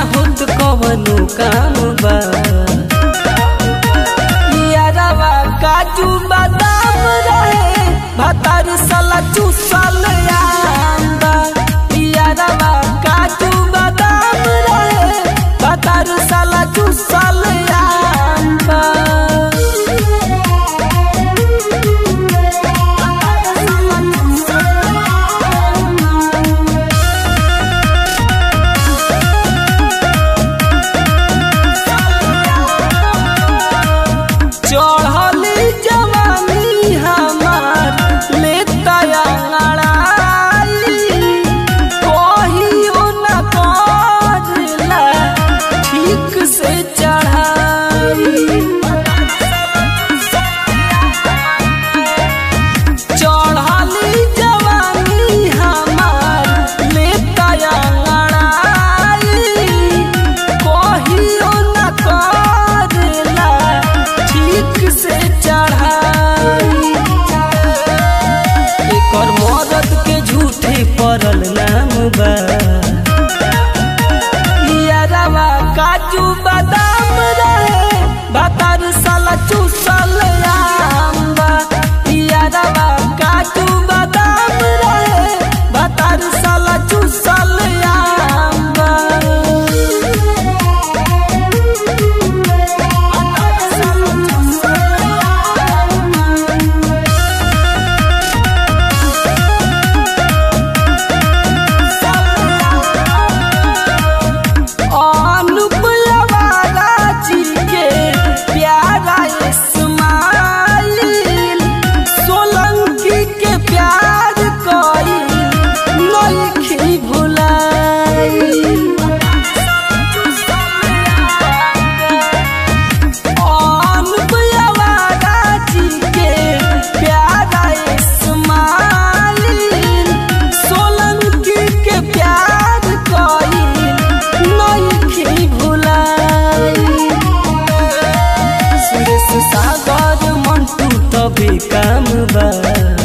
होत कवनो काम बा यारवा काजू बादाम रहे भतार साला चूसल आंबा यारवा काजू बादाम रहे भतार साला चूसल आंबा चढ़ली जवानी हमार लेता अंगड़ाई कहियो न करला ठीक से चढ़ाई चढ़ली जवानी हमार लेता अंगड़ाई कहियो न करला ठीक से चढ़ाई एकर मदद के झूठे पड़ल नाम बा यारवा काजू बादाम रहे भतार साला चूसल आंबा यारवा काजू बादाम रहे भतार साला चूसल आंबा अनुप अवारा जी के प्यारा इस्माइल सोलंकी के प्यार कोई नइखी भुलाई अनुप अवारा जी के प्यारा इस्माइल सोलंकी के प्यार कोई नइखी भुलाई सुरेश सागर मंटू तबे काम बा